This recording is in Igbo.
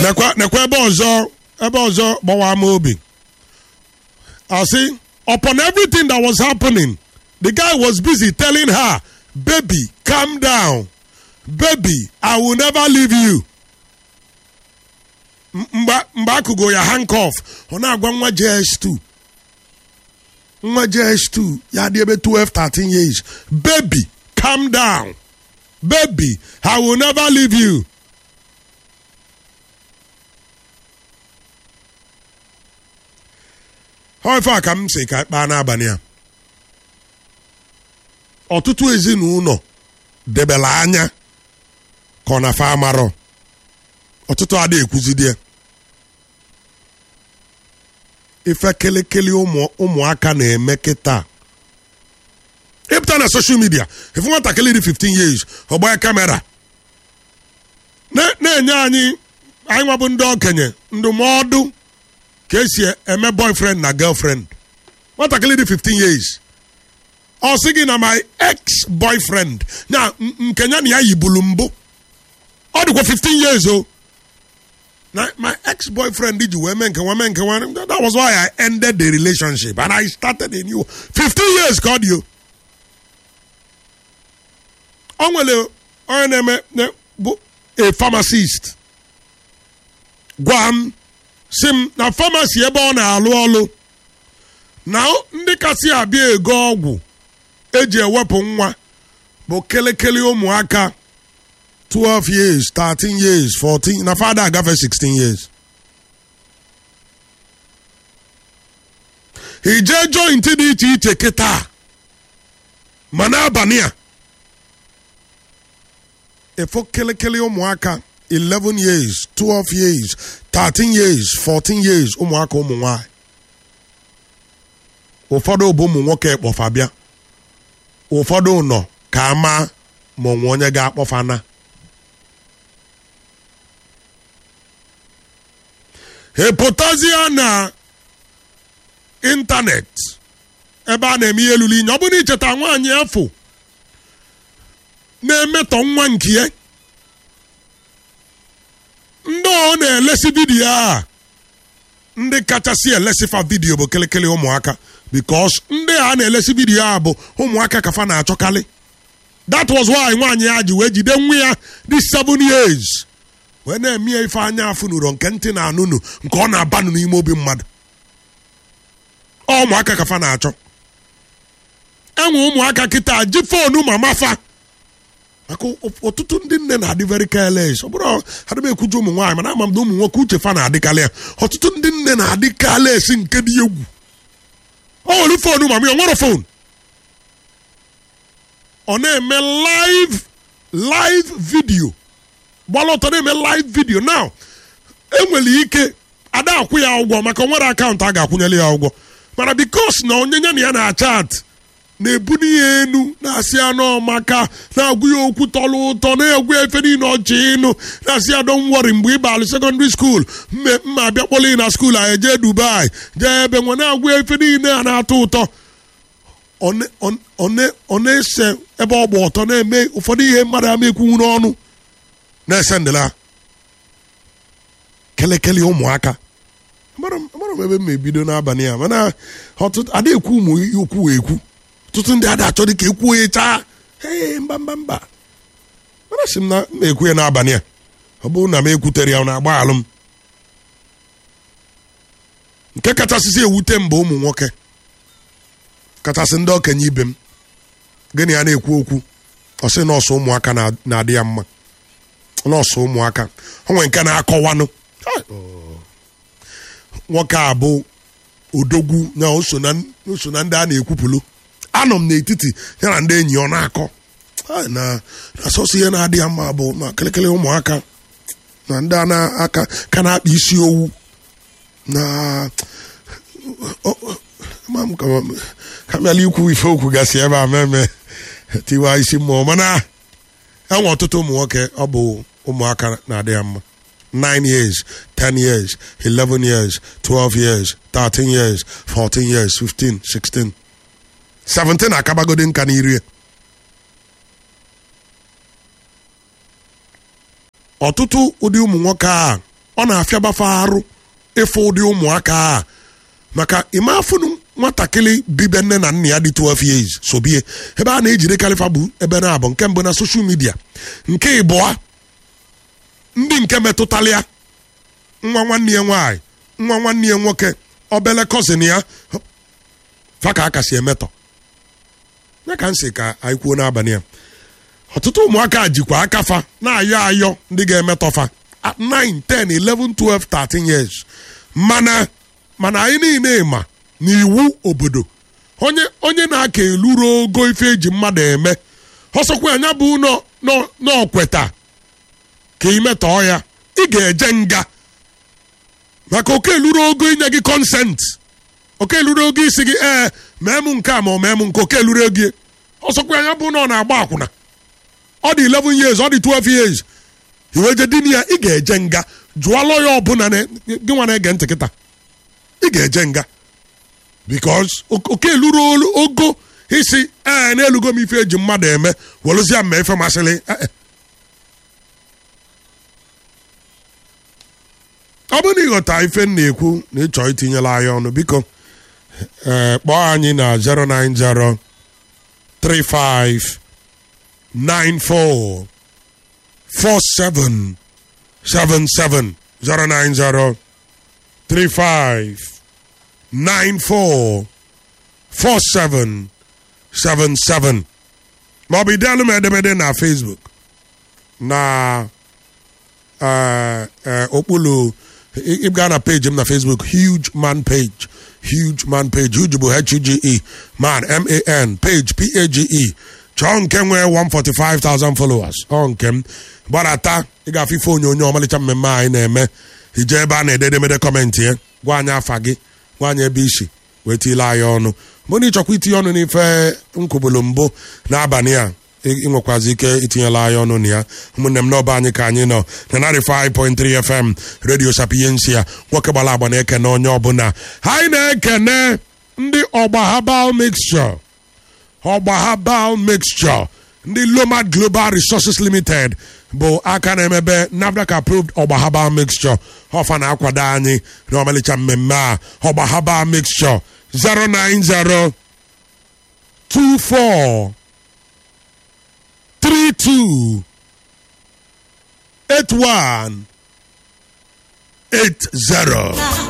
nekwa nekwa ebe ọzọ ebe ọzọ gbawa m obi asị upon everything that was happening the guy was busy telling her baby calm down baby i will never leave you M- mgbe mgbe akụgo ya handcuff ọ na-agwa nwa js2 nwa js2 ya dị ebe 12 13 years baby calm down baby i will never leave you Ọ ife a ka m si ka kpaa n'abalị a ọtụtụ ezinụlọ debela anya ka ọ na fa amarọ ọtụtụ ada ekwuzidi ya ife kelekele ụmụ ụmụaka na-eme kịta ịpụta na soshal midia ife nwatakịrị dị 15 years ọgba kamera na- na-enye anyị anyị nwabụ ndị okenye ndụmọdụ ka esi eme boyfriend na girlfriend nwatakịrị dị 15 years ọ sị gị na my ex boyfriend na n- nke ya na ya yibulu mbụ ọ dịkwa 15 years o na my ex boyfriend ji wee mee nke nwa mee nke nwa that was why I ended the relationship and I started a new 15 years ka ọ dị o ọ nwere onye na-eme na- bụ a pharmacist gwa m si m na famasi ebe ọ na-alụ ọlụ na ndị kasị abịa ego ọgwụ eji ewepụ nwa bụ kelekele ụmụaka 12 years 13 years 14 na fada agafe 16 years ije joint dị iche iche kịta ma n'abalị a efo kelekele ụmụaka 11 years 12 years 13 years 14 years ụmụaka ụmụ nwanyị ụfọdụ bụ ụmụ nwoke kpọfa bịa ụfọdụ nọ ka ama ma onwe onye ga-akpọfa na epụtazie na ịntanetị ebe a na-eme ihe elulu inye ọ bụrụ na icheta nwaanyị afọ na-emetọ nwa nke ya ndị ọ na-elesi vidiyo a ndị kachasị elesifa vidiyo bụ kelekele ụmụaka bikos ndị a na-elesi vidiyo a bụ ụmụaka kafa na-achọkarị that was why nwaanyị ya ji wee jide nwa ya dị 7 years wee na-eme ya ife anya afụ n'uro nke ntị na anụnụ nke ọ na-abanụ n'ime obi mmadụ Ọ ụmụaka kafa na-achọ enwe ụmụaka kịta ji fonu mama fa maka ọtụtụ ndị nne na-adị very careless ọ bụrụ adịm ekwuju ụmụ nwaanyị mana ama m na ụmụ nwoke uche fa na-adịkarị ya ọtụtụ ndị nne na-adị careless nke dị egwu ọ nwere fonu mama ya ọ nwere fonu ọ na-eme live live video gbala ọtọ na-eme live video now enwere ike ada akwụ ya ụgwọ maka o nwere akaụntụ a ga-akwụnyere ya ụgwọ mana bikos na onye ya na ya na-achat na-ebuli ya enu na-asị ya n'ọmaka na-agwụ ya okwu tọrọ ụtọ na-egwu ya efe niile ọchị ịnụ na-asị ya don wori mgbe ị balụ sekọndịrị skuul mme mma abịa kpọrọ ị na skuul anyị jee dubai jee ebe nwe na-agwụ ya efe niile a na-atọ ụtọ ọ na- ọ- ọ na- ọ na-ese ebe ọ gba ọtọ na-eme ụfọdụ ihe mmadụ ama ekwunwu n'ọnụ na-ese ndịla kelekele ụmụaka amara m amara m ebe m ebido n'abalị a mana ọtụtụ ada ekwu ụmụ okwu ekwu ọtụtụ ndị ada achọ dị ka ekwu onye chaa ee mba mba mba mana sị m na m ekwu ya n'abalị a ọ bụrụ na m ekwutere ya ọ na-agba alụ m nke kachasịsị ewute m bụ ụmụ nwoke kachasị ndị okenye ibe m gịnị ya na-ekwu okwu ọ sị nọọsụ ụmụaka na- na-adị ya mma nọọsụ ụmụaka o nwere nke na-akọwanụ Ah, oh. nwoke a bụ odogwu na o so na o so na ndị a na-ekwupụlụ anọ m n'etiti ya na ndị enyi ọ na-akọ Ah, na na sọsọ ihe na-adị ya mma bụ ma kelekele ụmụaka na ndị a na-aka ka na-akpa isi owu na o- o- ama m ka m- ka m bịala ikwu ife okwu gasị ebe a meme tiwa isi mmụọ mana enwe ọtụtụ ụmụ nwoke ọ bụ ụmụaka na-adị ya mma 9 years 10 years 11 years 12 years 13 years 14 years 15 16 17 akabagodi nka n'iri ya. ọtụtụ ụdị ụmụ nwoke a ọ na-afịabafe arụ ịfụ ụdị ụmụaka a maka ịma afụnụ nwatakịrị bibe nne na nna ya dị 12 years sobie ebe a na-ejide kalifa bụ ebe na abụ nke mbụ na soshal midia nke ịbụa ndị nke metụtara ya nwa nwanne ya nwaanyị nwa nwanne ya nwoke obele cousin ya fa ka aka si emetọ ya ka m si ka anyị kwuo n'abalị ya ọtụtụ ụmụaka jikwa aka fa na-ayọ ayọ ndị ga-emetọ fa at 9 10 11 12 13 years mana mana anyị niile ma n'iwu obodo onye onye na-aka eluru ogo ife eji mmadụ eme ọsọkwa anya bụ n'ọkweta ka imetọọ ya ị ga-eje nga maka oke eluru ogo inye gị kọnsent oke eluru ogo isi gị ee mee m nke a ma ọ mee m nke oke eluru ego ọsọkwa anya bụ na ọ na-agba akwụna ọ dị 11 years ọ dị 12 years iweje din ya ị ga-eje nga jụọ lọya ọbụla gị nwa na-ege ntị kịta ị ga-eje nga because oke eluru ogo isi ee na-elugo m ife eji mmadụ eme welụzie mma ife masịrị ọ bụrụ na ịghọta ife m na-ekwu na ịchọ itinyela anyị ọnụ biko ee kpọọ anyị na 090 35 94 47 77 090 35 94 47 77 ma ọ bụ idealụ m edemede na Facebook na okpulu ịga na peji m na Facebook huge man page huge man page huge bụ H-U-G-E man M-A-N page P-A-G-E chọọ nke nwee 145,000 followers ọ nke m gbadata ị ga-afụ ife onyonyo ọmalịcha mmemme anyị na-eme ije ebe a na-ede edemede kọmentị ya gwa anyị afa gị gwa anyị ebe isi wee tiile anyị ọnụ mgbe na ịchọkwa itinye ọnụ n'ife nkwubulu mbụ n'abalị a ịnwekwazi ike itinyela anyị ọnụ na ya ụmụnne m n'ọba anyị ka anyị nọ na 95.3 FM redio sapiensia nwoke gbara agba na-ekene onye ọbụla anyị na-ekene ndị ọgba herbal mixture ọgba herbal mixture ndị lomad global resources limited bụ aka na-emebe NAFDAC approved ọgba herbal mixture ọfa na-akwado anyị na ọmalịcha mmemme a ọgba herbal mixture 090 24 32 81 80